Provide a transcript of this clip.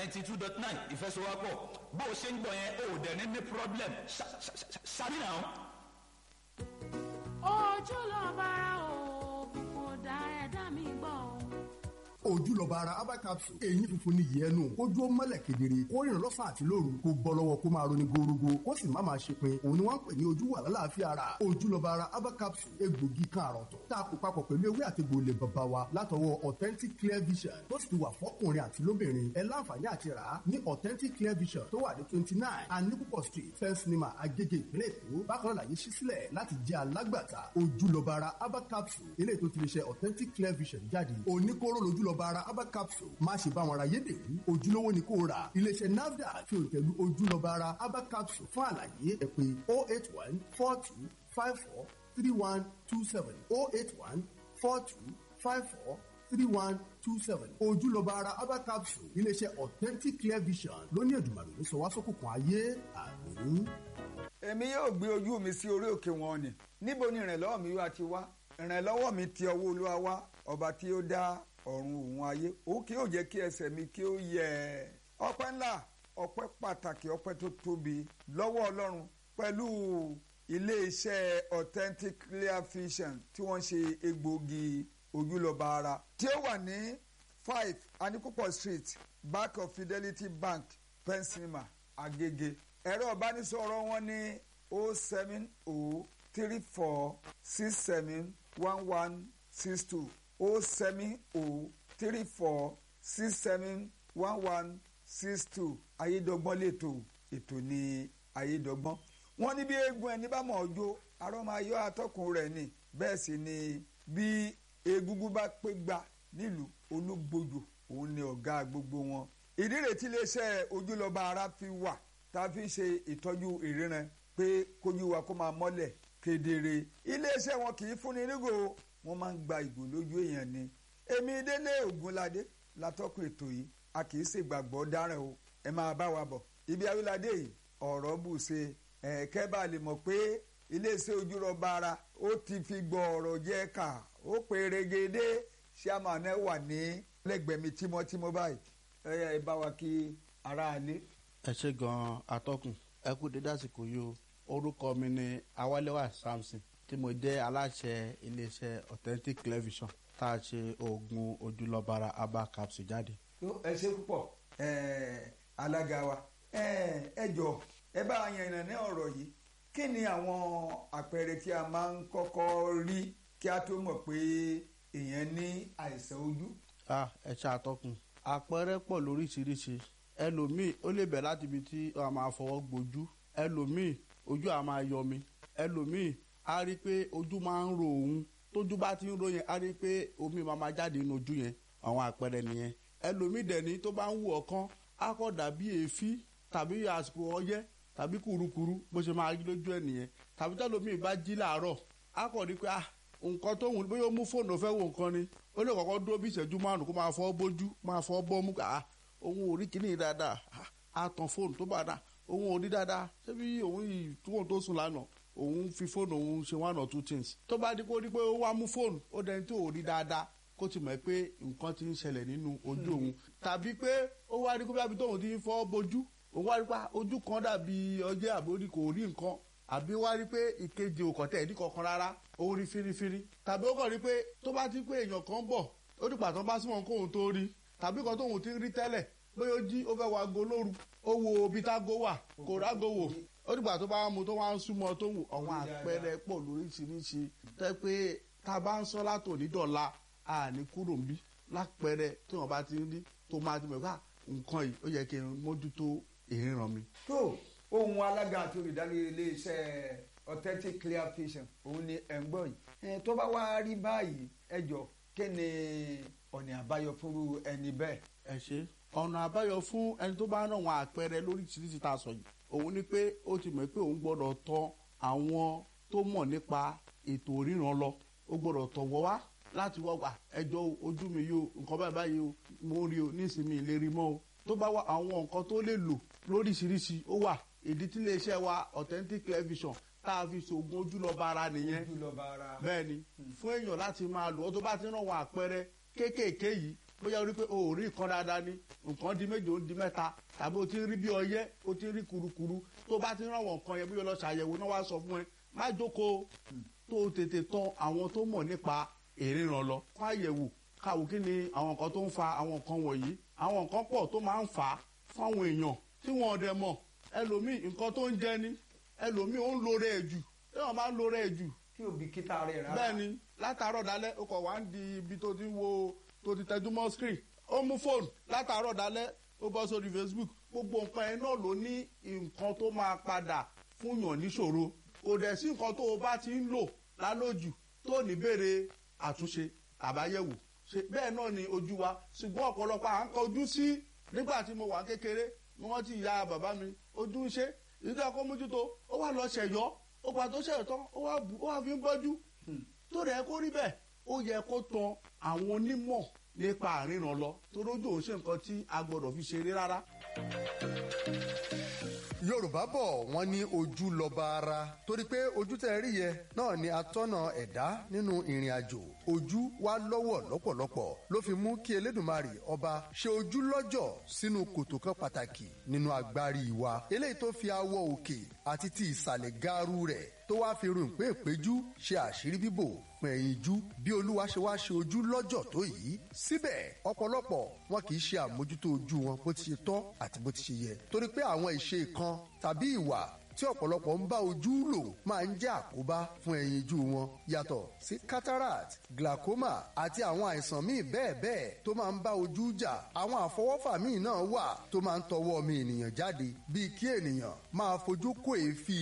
ninety two dot nine ìfẹsowápọ̀ bó o ṣe ń gbọ́ yẹn o ò dẹ̀ ní ní problem ṣáàbì náà. ojú lọ bára òògùn kò dá ẹ̀dá mi gbọ́ o ojúlọba ara herbal capsule èyí funfun ní yẹnu kójú ó mọ́lẹ̀ kedere kó rìn lọ́sàn àti lóru kó bọ́ lọ́wọ́ kó máa roni gorogo kó sì má máa ṣe pin òun ni wọ́n ń pè ní ojú wà lálàáfíà ara ojúlọba ara herbal capsule egbògi kan àrọ̀tọ̀ tá a kó papọ̀ pẹ̀lú ewé àtegbò ilẹ̀ bàbá wa látọwọ́ authentic clear vision tó sì ti wà fọ́kùnrin àti lóbìnrin ẹ láǹfààní àti rà á ní authentic clear vision tó wà ní twenty nine anipupo street first cinema agege ìpínlẹ̀ èkó bákan náà làyè ṣí sílẹ̀ láti jẹ́ alágbàtà ojúlọba ara herbal capsule eléyìí tó ti lè ṣe authentic clear vision jáde oníkóró lójúlọba ara herbal capsule má ṣe bá wọn ra yédèrú ojúlówó ni kò rà iléeṣẹ́ nafdac fi òǹtẹ̀lú ojúlọba ara herbal capsule fún àlàyé ẹ pè oh eight one four two five four three one two seven oh eight one four two five four three one two seven ojúlọba ara herbal capsule iléeṣẹ́ authentic clear vision lóní ẹ̀dùnmàrè ló sọ wá sókùnkùn ayé àmì. èmi yóò gbé ojú mi sí orí òkè wọn ni níbo ni ìrànlọ́wọ́ mi wá ti wá ìrànlọ́wọ́ mi ti ọwọ́ olúwa wá ọba tí ó dá ọ̀run òun ayé ó kí ó jẹ́ kí ẹsẹ̀ mi kí ó yẹ ọpẹ́ ńlá ọpẹ́ pàtàkì ọpẹ́ tó tóbi lọ́wọ́ ọlọ́run pẹ̀lú iléeṣẹ́ authentic clear vision tí wọ́n ṣe egbògi ojúlọ́ba ara tí ó wà ní five anikupo street back of fidelity bank pensinema agege ẹ̀rọ ìbánisọ̀rọ̀ wọn ní o seven o three four six seven one one six two o seven o three four six seven one one six two ayédọ́gbọ́n lẹ́tọ̀ ètò ní ayédọ́gbọ́n wọ́n ní bí eégún ẹni bá mọ̀ ọjọ́ arọ́ máa yọ atọ́kùn rẹ̀ ni bẹ́ẹ̀ sì ni bí egungun bá pé gba nílùú olúgbòdò òun ni ọ̀gá gbogbo wọn ìdí rẹ̀ tí iléeṣẹ́ ojúlọ́ba ara fi wà tá a fi ṣe ìtọ́jú ìríran pé kójú wa kó máa mọ́lẹ̀ kedere iléeṣẹ́ wọn kì í fúnni nígò wọ́n máa ń gba ìgò lójú èèyàn ni èmi délé ògúnládé látọ́kùn ètò yìí a kì í ṣègbàgbọ́ dáràn o ẹ máa bá wa bọ̀ ibi awíládé yìí ọ̀rọ̀ bù ṣe ẹ̀ẹ́kẹ́ bá lè mọ̀ pé iléeṣẹ́ ojúrọ̀ba ara ó ti fi gbọ́ ọ̀rọ̀ jẹ́ ká ó pé regede ṣíàmánà wà ní lẹ́gbẹ̀ẹ́ mi tímọ́tímọ́ báyìí ẹ bá wa kí aráalé. ẹ ṣe gan-an atọ́kùn ẹ kú dédé àsìkò yìí o orúkọ mi ni awálẹ́wà samson tí mo jẹ́ aláṣẹ iléeṣẹ́ authentic television tá a ṣe oògùn ojúlọ́bara herbal capsule jáde. ẹ ṣe púpọ̀ alága wa ẹ jọ ẹ bá yan ìrànlẹ́ ọ̀rọ̀ yìí kí ni àwọn àpẹẹrẹ tí a máa ń kọ́kọ́ rí kí a tó mọ̀ pé èèyàn ní àìsàn ojú. ẹ ṣe àtọkùn àpẹẹrẹ pọ̀ lóríṣiríṣi ẹlòmíì ó lè bẹ̀ láti ibi tí a máa fọwọ́ gbojú ẹlòmíì ojú a máa yọmi ẹlòmíì á rí i pé ojú máa ń ro òun tójú bá ti ń ro yẹn á rí i pé omi máa máa jáde nínú ojú yẹn àwọn àpẹẹrẹ nìyẹn ẹlòmíì dẹ̀ni tó bá ń wù ọ̀kan á kọ́ dàbí èéfín tàbí àsìkò ọyẹ́ tàbí kùrukùru bó ṣe máa rí lójú ẹ̀ nìyẹn tàbí tẹ́lòmíì bá jí làárọ̀ á kọ́ rí i pé ah nǹkan tó wùn bóyá ó mú fóònù fẹ́ wo nǹkan ni ó lè kọ́kọ́ dúró bí ìṣẹ́jú márùn kó máa fọ́ bójú máa fọ́ bọ́mú ah òun ò rí kíní dáadáa á tan fóònù tó bá dáa òun ò rí dáadáa ṣé bí òun yìí tóun tó sùn lánàá òun fi fóònù òun ṣe one or two things tó bá di pé ó rí pé ó wá mú fóònù ó dẹni tó ò rí dáadáa kó ti mọ̀ pé nǹkan ti ń ṣẹlẹ̀ nínú ojú òun tàbí pé ó wá rí pé bí tóun ti ń fọ́ bójú òun wá rí pé ojú kan dàbí ọjẹ́ àbórí kò rí nǹkan àbí wá rí pé ìkejì ò kọ̀tẹ́ ẹ̀dí kankan rárá ó rí fírífírí tàbí ó kàn rí pé tó bá ti pé èèyàn kan bọ̀ ó dìgbà tó bá súnmọ́ kóun tó rí tàbí kan tóun ti rí tẹ́lẹ̀ bóyá ó jí ó fẹ́ wá go lóru ó wo ibi tágo wà kò rágo wò ó dìgbà tó bá mu tó wá ń súnmọ́ tó wù àwọn àpẹẹrẹ pọ̀ lóríṣiríṣi tẹ́ pé tá a bá ń sọ látòní dọ̀la àní kúrò ń bí lápẹẹrẹ tí wọn bá ti ń rí tó máa ti mọ̀ pé nǹkan yìí ó yẹ kí n mójútó ìríran mi. tó ohun alága àti olùdarí iléeṣẹ́ authentic clear vision òun ni ẹ̀ ń gbọ́ yìí tó bá wá rí báyìí ẹ jọ kí ni ọ̀nà àbáyọ fúnru ẹni bẹ́ẹ̀. ẹ ṣe ọ̀nà àbáyọ fún ẹni tó bá ń ràn wọn àpẹẹrẹ lóríṣiríṣi tá a sọ yìí òun ni pé ó ti mọ̀ pé òun gbọ́dọ̀ tọ̀ àwọn tó mọ̀ nípa ètò ríran lọ ó gbọ́dọ̀ tọ̀ wọ́ wá láti wọ́ wà ẹjọ́ ojú mi yóò nǹkan báyìí báyìí o mo rí o nísìnyí lè rí mọ́ o tó bá wà àwọn nǹkan tó lè lò lóríṣiríṣi ó wà ìdí tí iléeṣẹ́ wa authentic television tá a fi ṣoògùn ojúlọ́ba ara nìyẹn ojúlọ́ba ara. bẹ́ẹ̀ ni fún èèyàn láti máa lò ó tó bá ti ràn wọn àpẹẹrẹ kéékèèké yìí bóyá o rí pé o ò rí nǹkan dáadáa ni nǹkan di méje ó di mẹ́ta tàbí o ti ń rí bí ọyẹ́ o ti ń rí kurukuru tó bá ti ń rànwọ̀ nǹkan yẹn bóyá o lọ ṣàyẹ̀wò náà wá sọ fún ẹ má jókòó tó o tètè tọ̀ àwọn tó mọ̀ nípa ìríran lọ fún àyẹ̀wò káwo kí ni àwọn nǹkan tó ń fa àwọn nǹkan wọ̀nyí àwọn nǹkan pọ̀ tó máa ń fà á fáwọn èèyàn tí wọn ò dẹ̀ mọ̀ ẹlòmíì nǹkan tó ń jẹ ni ẹlòmíì ó ń lo rẹ̀ jù téèyàn bá ń lo rẹ̀ jù tí ò bí kíta rẹ̀ rárá. bẹ́ẹ̀ ni látàárọ̀ dalẹ́ o kọ̀ wá ń di ibi tó ti ń wo tó ti tẹjú mọ́ screen ó mú fóònù látàárọ̀ dalẹ́ ó bọ́ sórí facebook gbogbo nǹkan ẹ̀ náà ló ní nǹkan tó máa padà fún yàn níṣòro kò dẹ̀ sí nǹkan tó o bá ti ń lò lálójù tó ní béèrè àtúnṣe àbáyẹ̀wò ṣe bẹ́ẹ̀ náà ni ojú wa ṣùgbọ́n ọ̀pọ̀lọpọ̀ à ń kọjú sí nígbà tí mo wà kékeré ni wọ́n ti ya bàbá mi ojú ń ṣe ìdílé ọkọ mójútó ó wà lọ ṣẹ̀yọ́ ó pa tó ṣẹ̀yọ́ tán ó wà bù ó wà fi ń bọ́jú tó rẹ̀ kó rí bẹ́ẹ̀ ó yẹ kó tan àwọn onímọ̀ nípa àríran lọ torójú òun ṣe nǹkan tí a gbọ́dọ̀ fi ṣeré rárá. yorùbá bọ̀ wọ́n ní ojú lọ́ba ara torí pé ojú tẹ́ ẹ rí yẹ náà ni atọ́nà ẹ̀dá nínú ìrìn àjò ojú wa lọ́wọ́ lọ́pọ̀lọpọ̀ ló fi mú kí elédùnmarè ọba ṣe ojú lọ́jọ̀ sínú kòtò kan pàtàkì nínú agbárí wa eléyìí tó fi awọ òkè àti ti ìsàlẹ̀ gaaru rẹ̀ tó wáá fi rún pé ìpéjú ṣe àṣírí bíbò fún ẹ̀yìn ijú bí olúwa ṣe wá ṣe ojú lọ́jọ̀ tó yìí síbẹ̀ ọ̀pọ̀lọpọ̀ wọn kì í ṣe àmójútó ojú wọn bó ti ṣe tọ́ àti bó ti ṣe yẹ torí pé àwọn ìṣe kan tàbí ìwà tí ọ̀pọ̀lọpọ̀ ń bá ojú lò máa ń jẹ́ àkóbá fún ẹ̀yìn ijú wọn yàtọ̀ sí cataract glaucoma àti àwọn àìsàn míì bẹ́ẹ̀ bẹ́ẹ̀ tó máa ń bá ojú jà àwọn àfọwọ́fà míì náà wà tó máa ń tọwọ́ ọmọ ènìyàn jáde bíi kí ènìyàn máa fojú kó èéfì